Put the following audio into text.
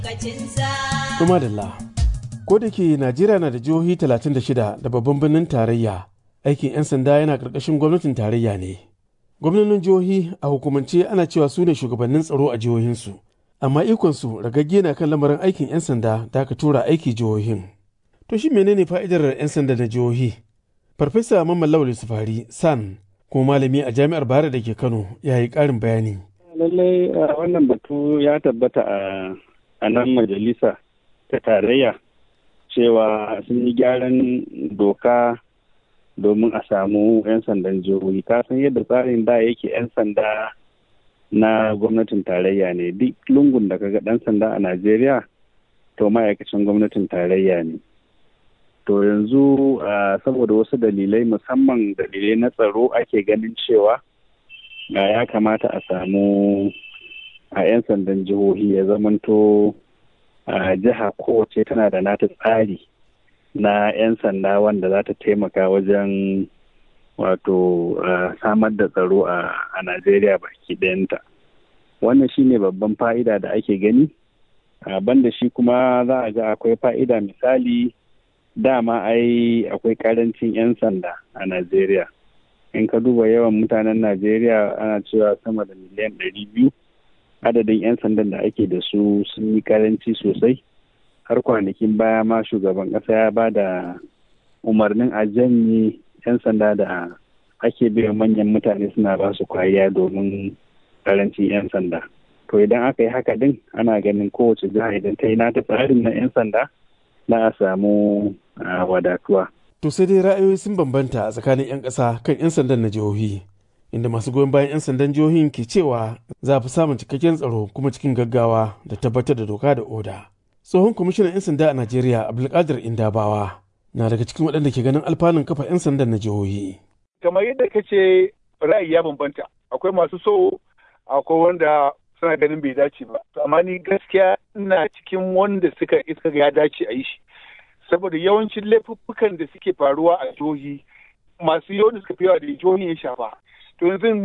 Kuma da ko da ke Najeriya na da jihohi 36 da babban birnin tarayya aikin 'yan sanda yana ƙarƙashin gwamnatin tarayya ne. Gwamnonin jihohi a hukumance ana cewa su ne shugabannin tsaro a jihohinsu, amma ikonsu ragagge na kan lamarin aikin 'yan sanda da aka tura aiki jihohin. To shi menene fa'idar 'yan sanda na jihohi? Farfesa Mamman Lawal Sufari San kuma malami a jami'ar Bayero da ke Kano ya yi ƙarin bayani. Lallai wannan batu ya tabbata a nan majalisa ta tarayya cewa sun yi gyaran doka domin a samu 'yan sandan jihohi ka san yadda tsarin da yake 'yan sanda na gwamnatin tarayya ne duk lungun da kaga dan sanda a najeriya to ma'aikacin gwamnatin tarayya ne to yanzu saboda wasu dalilai musamman dalilai na tsaro ake ganin cewa ya kamata a samu a 'yan sandan jihohi ya zamanto a jiha kowace tana da nata tsari na 'yan sanda wanda za ta taimaka wajen wato samar da tsaro a najeriya baki ɗayanta wannan shine babban fa'ida da ake gani banda shi kuma za a ga akwai fa'ida misali dama ai akwai karancin 'yan sanda a najeriya in ka duba yawan mutanen najeriya ana cewa sama da miliyan ɗari biyu adadin 'yan sandan da ake da su sun yi karanci sosai har kwanakin baya ma shugaban ƙasa ya ba da umarnin a janye 'yan sanda da ake biyan manyan mutane suna ba su kwariya domin karancin 'yan sanda to idan aka yi haka din ana ganin kowace jiha idan ta yi nata tsarin na 'yan sanda na a samu wadatuwa To sai dai ra'ayoyi sun bambanta a tsakanin 'yan ƙasa kan 'yan sandan na jihohi. inda masu goyon bayan 'yan sandan jihohin ke cewa za a fi samun cikakken tsaro kuma cikin gaggawa da tabbatar da doka da oda. Tsohon kwamishinan 'yan sanda a Najeriya Abdulkadir Indabawa na daga cikin waɗanda ke ganin alfanun kafa 'yan sandan na jihohi. Kamar yadda ka ce ra'ayi ya bambanta akwai masu so akwai wanda suna ganin bai dace ba. Amma ni gaskiya ina cikin wanda suka iska ya dace a yi shi. Saboda yawancin laifuffukan da suke faruwa a jihohi masu yawan da suka fi yawa da jihohi ya shafa. to yanzu